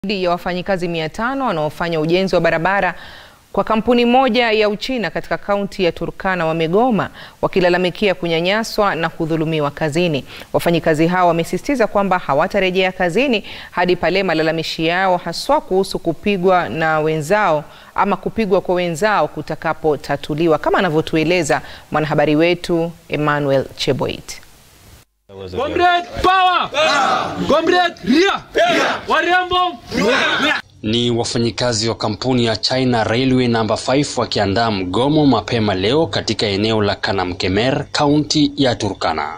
Zaidi ya wafanyikazi mia tano wanaofanya ujenzi wa barabara kwa kampuni moja ya Uchina katika kaunti ya Turkana wamegoma wakilalamikia kunyanyaswa na kudhulumiwa kazini. Wafanyikazi hao wamesisitiza kwamba hawatarejea kazini hadi pale malalamishi yao haswa kuhusu kupigwa na wenzao ama kupigwa kwa wenzao kutakapotatuliwa, kama anavyotueleza mwanahabari wetu Emmanuel Cheboit. Comrade power! Comrade ria! Warembo! Ni wafanyikazi wa kampuni ya China Railway Number 5 wakiandaa mgomo mapema leo katika eneo la Kanamkemer, kaunti ya Turkana.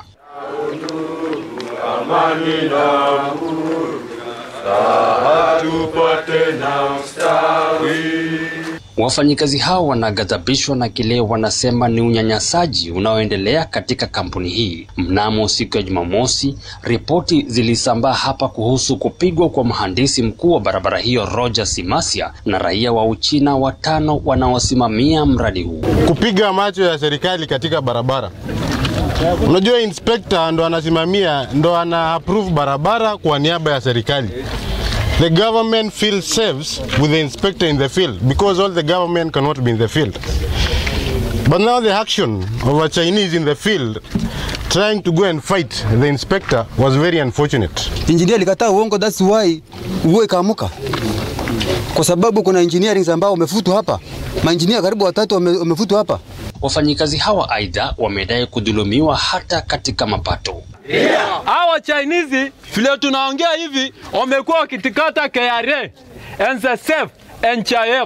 Wafanyikazi hao wanaghadhabishwa na kile wanasema ni unyanyasaji unaoendelea katika kampuni hii. Mnamo siku ya Jumamosi, ripoti zilisambaa hapa kuhusu kupigwa kwa mhandisi mkuu wa barabara hiyo Roger Simasia na raia wa Uchina watano wanaosimamia mradi huu. Kupiga macho ya serikali katika barabara. Unajua, inspector ndo anasimamia, ndo ana approve barabara kwa niaba ya serikali. The government feels safe with the inspector in the field because all the government cannot be in the field. But now the action of a Chinese in the field trying to go and fight the inspector was very unfortunate. Engineer alikataa uongo, that's why uwe kaamuka, kwa sababu kuna engineering ambao wamefutwa hapa, maengineer karibu watatu wamefutwa hapa. Wafanyikazi hawa aidha wamedai kudhulumiwa hata katika mapato. Hawa Chinese vile tunaongea hivi wamekuwa wakitikata KRA, NSSF, NHIF.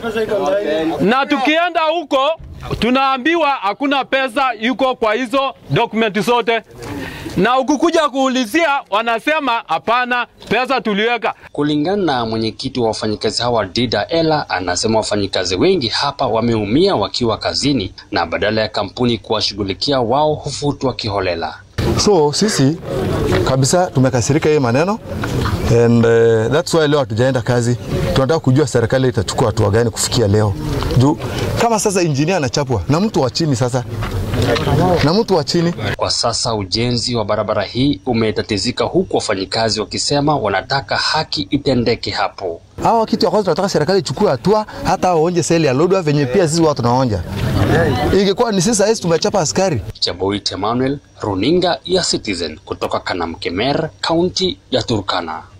Na tukienda huko tunaambiwa hakuna pesa yuko kwa hizo dokumenti zote, na ukikuja kuulizia wanasema hapana, pesa tuliweka. Kulingana na mwenyekiti wa wafanyikazi hawa Dida Ela, anasema wafanyikazi wengi hapa wameumia wakiwa kazini, na badala ya kampuni kuwashughulikia wao hufutwa kiholela. So sisi kabisa tumekasirika hii maneno and uh, that's why leo hatujaenda kazi. Tunataka kujua serikali itachukua hatua gani kufikia leo, juu kama sasa injinia anachapwa na mtu wa chini sasa na mtu wa chini. Kwa sasa ujenzi wa barabara hii umetatizika, huku wafanyikazi wakisema wanataka haki itendeke hapo. Hawa kitu ya kwanza tunataka serikali ichukue hatua, hata waonje seli ya lodwa venye pia sisi watu tunaonja. Ingekuwa ni sisi sasa tumechapa askari. Chaboit Emmanuel, runinga ya Citizen kutoka Kanamkemer, kaunti ya Turkana.